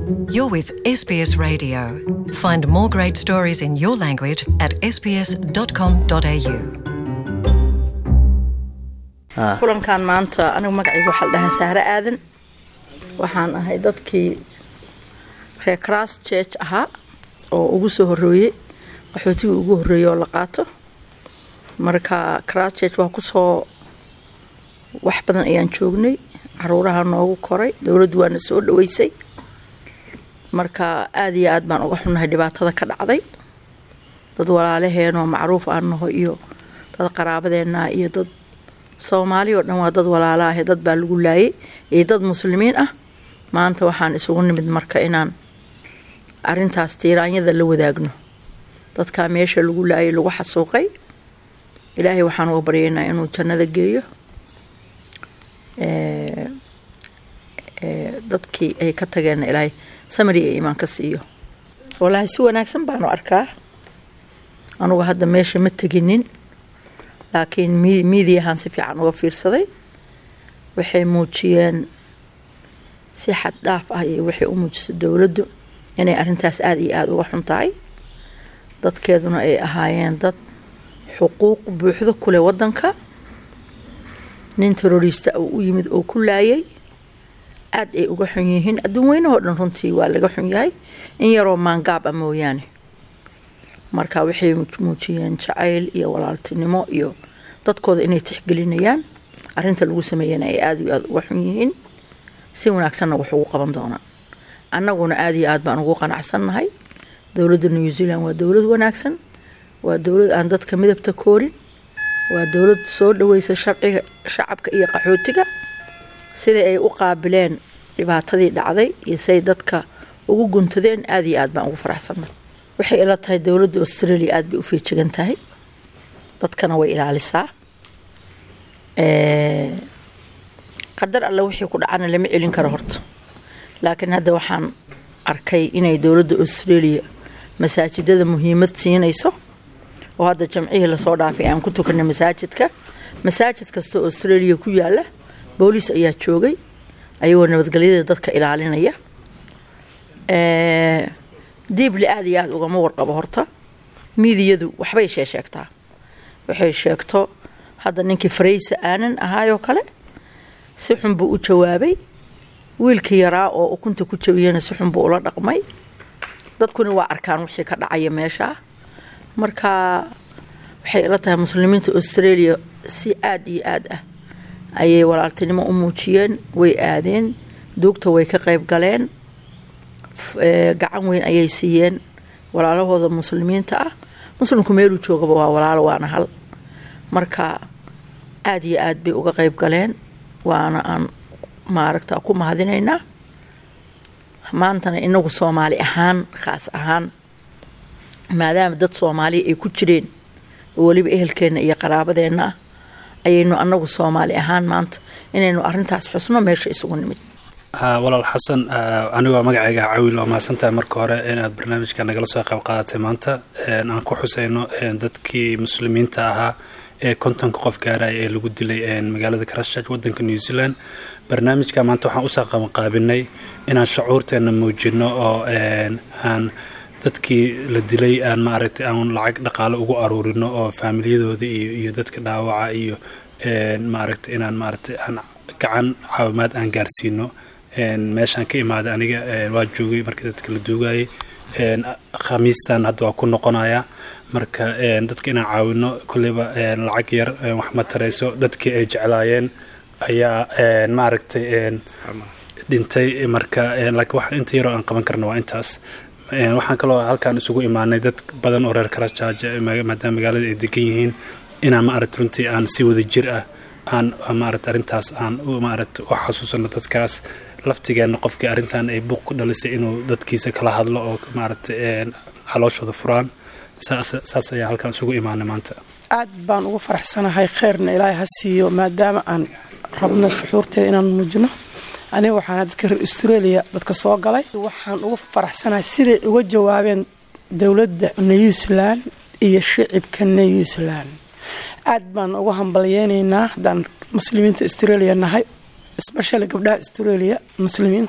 You're with SBS Radio. Find more great stories in your language at sbs.com.au. kulankan maanta anigu magacayga waxaa la dhahaa sahre aadan waxaan ahay dadkii reer cras church ahaa oo ugu soo horeeyey qaxootigii ugu horeeyey oo la qaato marka cras church waa kusoo wax badan ayaan joognay caruuraha noogu koray dowladdu waana soo dhaweysay marka aada iyo aad baan uga xunnahay dhibaatada ka dhacday dad walaalaheenoo macruuf aan naho iyo dad qaraabadeena iyo dad soomaali oo dhan waa dad walaala ah dad baa lagu laayay iyo dad muslimiin ah maanta waxaan isugu nimid marka inaan arintaas tiiraanyada la wadaagno dadkaa meesha lagu laayay lagu xasuuqay ilaahay waxaan uga baryaynaa inuu jannada geeyo dadkii ay ka tageenna ilaahay samari ee imaan ka siiyo walaahi si wanaagsan baanu arkaa anugu hadda meesha ma teginin laakiin miidiyahan si fiican uga fiirsaday waxay muujiyeen si xad dhaaf ah iyo waxay u muujisay dowladdu inay arrintaas aada iyo aada uga xun tahay dadkeeduna ay ahaayeen dad xuquuq buuxdo kuleh waddanka nin terorista uu u yimid oo ku laayay aada ay uga xun yihiin adduun weynahoo dhan runtii waa laga xun yahay in yaroo maangaab ah mooyaane marka waxay muujiyeen jacayl iyo walaaltinimo iyo dadkooda inay tixgelinayaan arinta lagu sameeyana ay aada iyo aada uga xun yihiin si wanaagsanna wax ugu qaban doonaan annaguna aada iyo aad baan ugu qanacsannahay dowladda new zealand waa dowlad wanaagsan waa dowlad aan dadka midabta koorin waa dowlad soo dhaweysa shabciga shacabka iyo qaxootiga sidai ay u qaabileen dhibaatadii dhacday iyo siay dadka ugu guntadeen aada iyo aad baan ugu faraxsannahay waxay ila tahay dowladda australia aada bay u feejigan tahay dadkana way ilaalisaa qadar alle wixii ku dhacana lama celin karo horta laakiin hadda waxaan arkay inay dowladda australia masaajidada muhiimad siinayso oo hadda jamcihii lasoo dhaafay aan ku tukanay masaajidka masaajid kasta oo australia ku yaala booliis ayaa joogay ayagoo nabadgelyada dadka ilaalinaya diibli aada iyo aada ugama warqabo horta miidiyadu waxbay sheesheegtaa waxay sheegto hadda ninkii faraysa aanan ahaayoo kale si xun buu u jawaabay wiilkii yaraa oo ukunta ku jabiyana si xun buu ula dhaqmay dadkuna waa arkaan wixii ka dhacaya meeshaa marka waxay ila tahay muslimiinta australia si aada iyo aad ah ayay walaaltinimo u muujiyeen way aadeen duugta way ka qayb galeen gacan weyn ayay siiyeen walaalahooda muslimiinta ah muslimku meeluu joogaba waa walaalo waana hal marka aada iyo aad bay uga qayb galeen waana aan maaragta ku mahadinaynaa maantana inagu soomaali ahaan khaas ahaan maadaama dad soomaaliya ay ku jireen oo weliba ehelkeenna iyo qaraabadeenna ah ayaynu anagu soomaali ahaan maanta inaynu arintaas xusno meesha isugu nimid walaal xasan anigoo magacayga cawil waa mahadsantahay marka hore inaad barnaamijka nagala soo qayb qaadatay maanta aan ku xuseyno dadkii muslimiinta ahaa ee kontonka qof gaaraya ee lagu dilay magaalada christchurch wadanka new zealand barnaamijka maanta waxaan usoo qabanqaabinay inaan shucuurteena muujino oo aan dadkii la dilay aan maaragtay aan lacag dhaqaale ugu aruurino oo faamiliyadooda iyo iyo dadka dhaawaca iyo maaragtay inaan maaragtay aan gacan caawimaad aan gaarsiino meeshaan ka imaaday aniga waa joogay markii dadka la duugayay khamiistan hadda waa ku noqonaya marka dadka inaan caawino kolleyba lacag yar wax ma tarayso dadkii ay jeclaayeen ayaa maaragtay dhintay marka laakiin wax inta yaroo aan qaban karna waa intaas waxaan kaloo halkaan isugu imaanay dad badan oo reer karajaaja maadaama magaalada ay degan yihiin inaan maaragta runtii aan si wada jir ah aan maaragta arrintaas aan maaragta u xasuusano dadkaas laftigeenna qofkii arrintan ay buuq ku dhalisay inuu dadkiisa kala hadlo oo maaragta calooshooda furaan saas ayaa halkaan isugu imaanay maanta aad baan ugu faraxsanahay kheyrna ilaahay ha siiyo maadaama aan rabno shuxuurteeda inaan muujino aniga waxaana dadka reer australia dadka soo galay waxaan ugu faraxsanahay siday uga jawaabeen dowladda new zealand iyo shicibka new zealand aad baan ugu hambalyeynaynaa haddaan muslimiinta australia nahay especially gabdhaha australia muslimiinta ah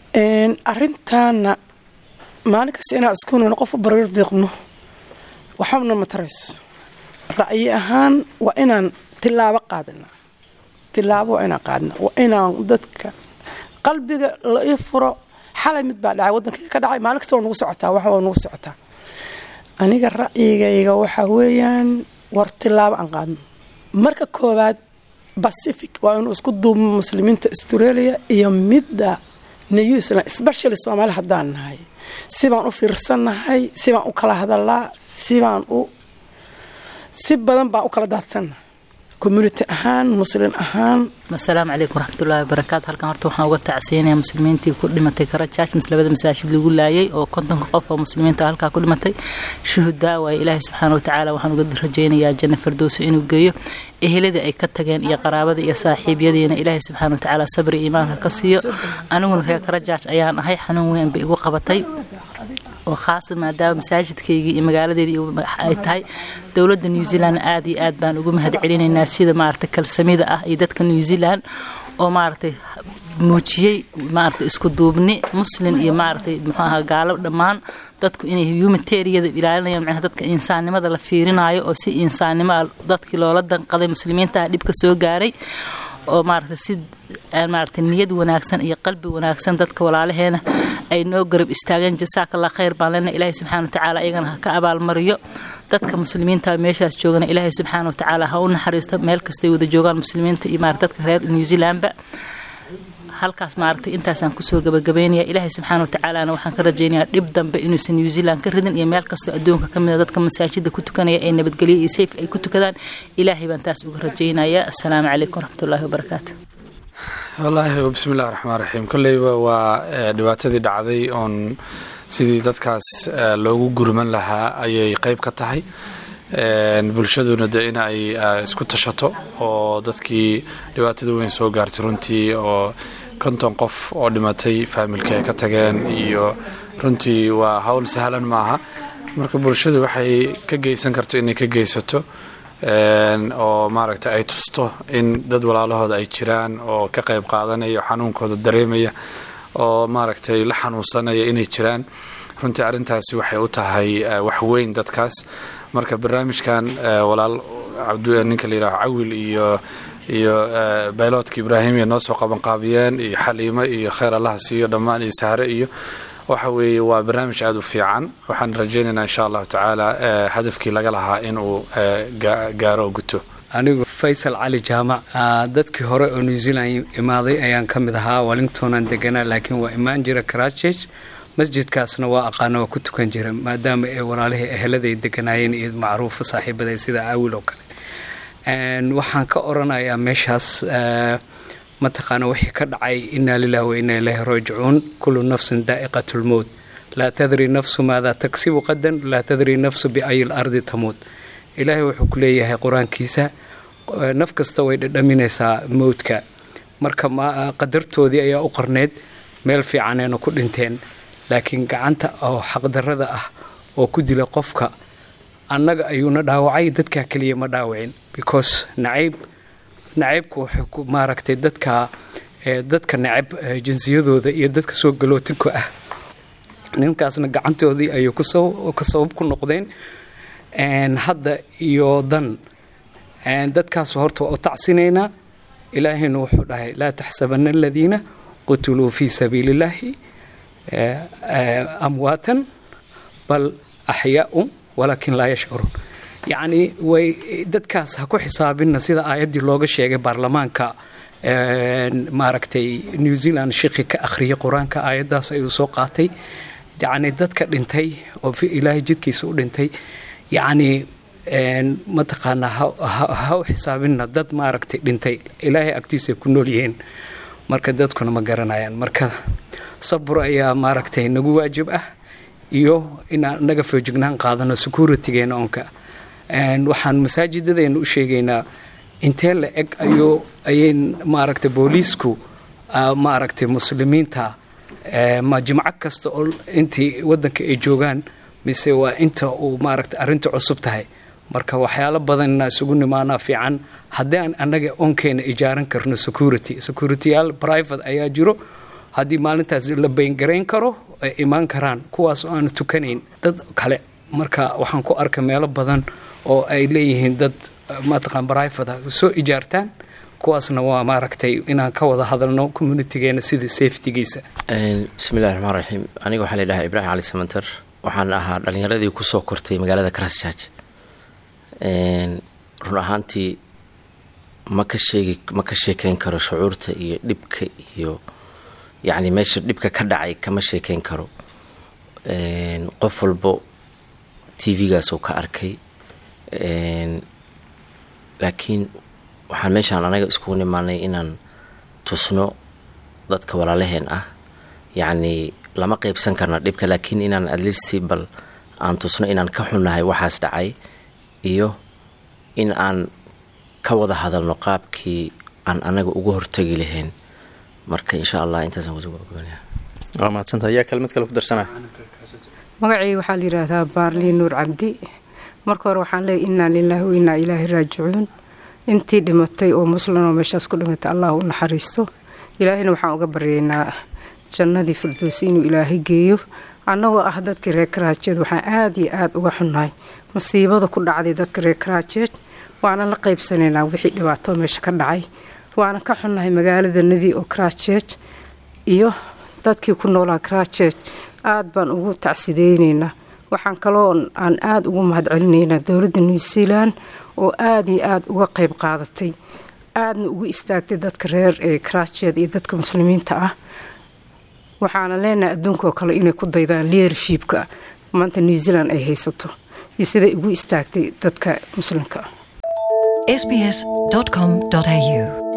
arintaana maalin kasta inaan iskununa qof u barar diiqno waxbana ma tarayso ra'yi ahaan waa inaan tilaabo qaadana tilaabo waa inaan qaadna waa inaan dadka qalbiga la ii furo xalay mid baa dhacay waddankii ka dhacay maalin kasta waa nagu socotaa wax waa nagu socotaa aniga ra'yigayga waxaa weeyaan war tilaabo aan qaadno marka koowaad pacific waa inuu isku duubmo muslimiinta australia iyo midda new zealand especially soomaali haddaan nahay sibaan u fiirsannahay sibaan u kala hadalaa sibaan u si badan baan u kala daadsannahay community ahaan muslin ahaan asalaamu calaykum waraxmatullaahi wabarakaatu halkan horta waxaan uga tacsiinaya muslimiintii ku dhimatay karajaaj mis labada masaajid lagu laayay oo kontonka qof oo muslimiinta halkaa ku dhimatay shuhudaa waaye ilaahay subxaana watacaala waxaan uga rajaynayaa janna fardowso inuu geeyo eheladii ay ka tageen iyo qaraabadii iyo saaxiibyadiina ilaahay subxaana watacaala sabri iimaanka ka siiyo aniguna reer karajaaj ayaan ahay xanuun weyn bay igu qabatay oo khaasa maadaama masaajidkaygii iyo magaaladeedii ay tahay dowladda new zealand aad iyo aad baan ugu mahad celinaynaa sida maaragtay kalsamida ah iyo dadka new zealand oo maaragtay muujiyey maaragtay isku duubni muslin iyo maaragtay muxuu ahaa gaalo dhammaan dadku inay humanitariada ilaalinayaan macnaha dadka insaannimada la fiirinayo oo si insaannimo dadkii loola danqaday muslimiintaha dhibka soo gaaray oo maaragtay si maaragtay niyad wanaagsan iyo qalbi wanaagsan dadka walaalaheena ay noo garab istaageen jasaakallah khayr baan lena ilaahay subxana watacaala iyagana ha ka abaalmariyo dadka muslimiinta meeshaas joogana ilaahay subxaana watacaala ha u naxariisto meel kastay wada joogaan muslimiinta iyo maarata dadka reer new zealandba halkaas maaragtay intaasaan kusoo gabagabaynaya ilaahay subxaana watacaalana waxaan ka rajaynayaa dhib dambe inuusan new zealand ka ridin iyo meel kastoo adduunka ka mida dadka masaajida ku tukanaya ee nabadgelyo iyo sayf ay ku tukadaan ilaahay baan taas uga rajaynaya assalaamu calaykum waraxmatullaahi wabarakaatu wallaahi bismillahi raxmaan raxiim kolleyba waa dhibaatadii dhacday oon sidii dadkaas loogu gurman lahaa ayay qeyb ka tahay bulshaduna de in ay isku tashato oo dadkii dhibaatada weyn soo gaartay runtii oo konton qof oo dhimatay faamilka ay ka tageen iyo runtii waa howl sahlan maaha marka bulshadu waxay ka geysan karto inay ka geysato oo maaragta ay tusto in dad walaalahooda ay jiraan oo ka qayb qaadanaya xanuunkooda dareemaya oo maaragtay la xanuunsanaya inay jiraan runtii arrintaasi waxay u tahay wax weyn dadkaas marka barnaamijkan walaal ninka la yidhaho cawil iyo iyo bayloodka ibraahimiya noo soo qabanqaabiyeen iyo xaliimo iyo khayr allaha siiyo dhammaan iyo sahre iyo waxa weeye waa barnaamij aada u fiican waxaan rajaynaynaa insha allahu tacaala hadafkii laga lahaa inuu gaaro guto anigu faysal cali jaamac dadkii hore oo new zealand imaaday ayaan ka mid ahaa wellingtonaan deganaa laakiin waa imaan jira karachurch masjidkaasna waa aqaana waa ku tukan jira maadaama ay walaalihii eheladay deganaayeen iyo macruufa saaxiibaday sida caawil oo kale waxaan ka oranayaa meeshaas mataqaana wixii ka dhacay inaa lilah wa inaa ilaahi raajicuun kullu nafsin daa'iqat lmowt laa tadri nafsu maadaa tagsibu qadan laa tadri nafsu biayi lardi tamuud ilaahay wuxuu ku leeyahay qur-aankiisa naf kasta way dhadhaminaysaa mowdka marka qadartoodii ayaa u qarneyd meel fiicanayna ku dhinteen laakiin gacanta oo xaqdarrada ah oo ku dila qofka annaga ayuuna dhaawacay dadkaa keliya ma dhaawacin because nacayb nacaybka wuxuu maaragtay dadka dadka nacab jinsiyadooda iyo dadka soo galootinka ah ninkaasna gacantoodii ayuu ka sabab ku noqdeen hadda iyo dan dadkaas horta waa u tacsinaynaa ilaahayna wuxuu dhahay laa taxsabana aladiina qutuluu fii sabiili illaahi amwaatan bal axyaa'un walaakin laa yashcuruun yacnii way dadkaas ha ku xisaabinna sida aayaddii looga sheegay baarlamaanka maaragtay new zealand shiki ka akhriyay qur-aanka aayaddaas ayuu soo qaatay yacnii dadka dhintay oo ilaahay jidkiisa u dhintay yacnii mataqaanaa ha u xisaabinna dad maaragtay dhintay ilaahay agtiisa ku nool yihiin marka dadkuna ma garanayaan marka sabur ayaa maaragtay nagu waajib ah iyo inaan naga foojignaan qaadano securitygeena onka waxaan masaajidadeenna u sheegaynaa intee la eg ayuu ayay maaragtay booliisku maaragtay muslimiinta ma jimco kasta oo intii waddanka ay joogaan mise waa inta uu maaragtay arrinta cusub tahay marka waxyaalo badan inaa isugu nimaanaa fiican haddii aan annaga onkeena ijaaran karno security securityyaal private ayaa jiro haddii maalintaas la beengarayn karo ay imaan karaan kuwaas oo aanu tukanayn dad kale marka waxaan ku arkay meelo badan oo ay leeyihiin dad mataqaan brivate soo ijaartaan kuwaasna waa maaragtay inaan ka wada hadalno communitigeena sida safetygiisa bismillahi raxmaan raxiim aniga waxaa ladhahaa ibraahim cali samantar waxaan ahaa dhalinyaradii kusoo kortay magaalada christchurch run ahaantii ma ka sheegi ma ka sheekeyn karo shucuurta iyo dhibka iyo yacni meesha dhibka ka dhacay kama sheekeyn karo qof walbo t v-gaas uu ka arkay laakiin waxaan meeshaan anaga iskugu nimaanay inaan tusno dadka walaalaheen ah yacni lama qeybsan karna dhibka laakiin inaan atleast bal aan tusno inaan ka xunnahay waxaas dhacay iyo in aan ka wada hadalno qaabkii aan anaga uga hortagi lahayn marka insha allah intaasaan kusoo gabagabanaya waa mahadsantaha yaa kelmad kale ku darsanaya magacii waxaa la yidhaahdaa baarlii nuur cabdi marka hore waxaan leeyay innaa lilaahi wa innaa ilaahi raajicuun intii dhimatay oo muslim oo meeshaas ku dhimatay allah u naxariisto ilaahina waxaan uga baryaynaa jannadii firdowsi inuu ilaahay geeyo annagoo ah dadkii reer karaajeed waxaan aada iyo aada uga xunnahay masiibada ku dhacday dadka reer karaajeed waana la qaybsanaynaa wixii dhibaato meesha ka dhacay waana ka xunnahay magaalada nadii oo karaajeed iyo dadkii ku noolaa karaajeed aada baan ugu tacsideynaynaa waxaan kaloo aan aada ugu mahadcelinaynaa dowladda new zealand oo aada iyo aada uga qayb qaadatay aadna ugu istaagtay dadka reer ee karaajeed iyo dadka muslimiinta ah waxaana leenahay adduunkaoo kale inay ku daydaan leadershipka maanta new zealand ay haysato iyo siday ugu istaagtay dadka muslimka ah sbs.com.au